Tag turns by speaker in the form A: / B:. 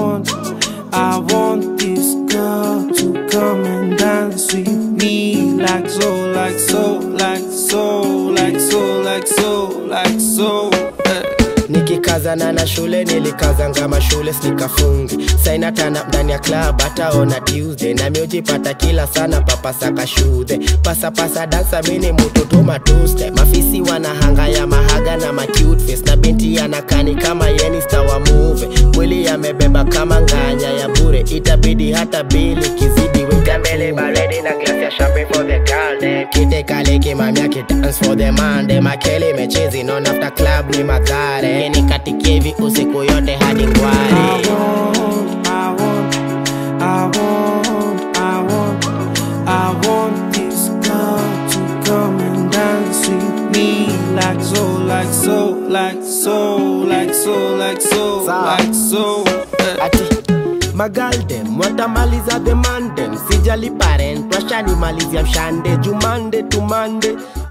A: want, I want this girl to come and dance with me like so, like so, like so, like so, like so, like so. eh.
B: nikikazana na shule nilikazanga mashule sikafungi sainatana ndani ya club hataona tuesday nami ujipata kila sana papasaka shudhe pasapasa dansa mini mutoto matuste mafisi wanahanga ya mahaga na macute face na binti anakani kama yeni stawa muve mwili yamebeba kama nganya ya bure itabidi hata bili kizidi weka mbele baredi na glasi ya champagne for the girl dem kite kale kimamia kidance for the man dem akele mechezi non after club ni madhare yeni katikevi usiku yote hadi
A: I
B: ngware
A: want, I want, I want, I want, I want this girl to come and dance with me like so, like so, like so, like so, like so,
B: Sawa.
A: like so. eh.
B: ati magaldem watamaliza the mandem sijali parent washanimalizia mshande jumande tumande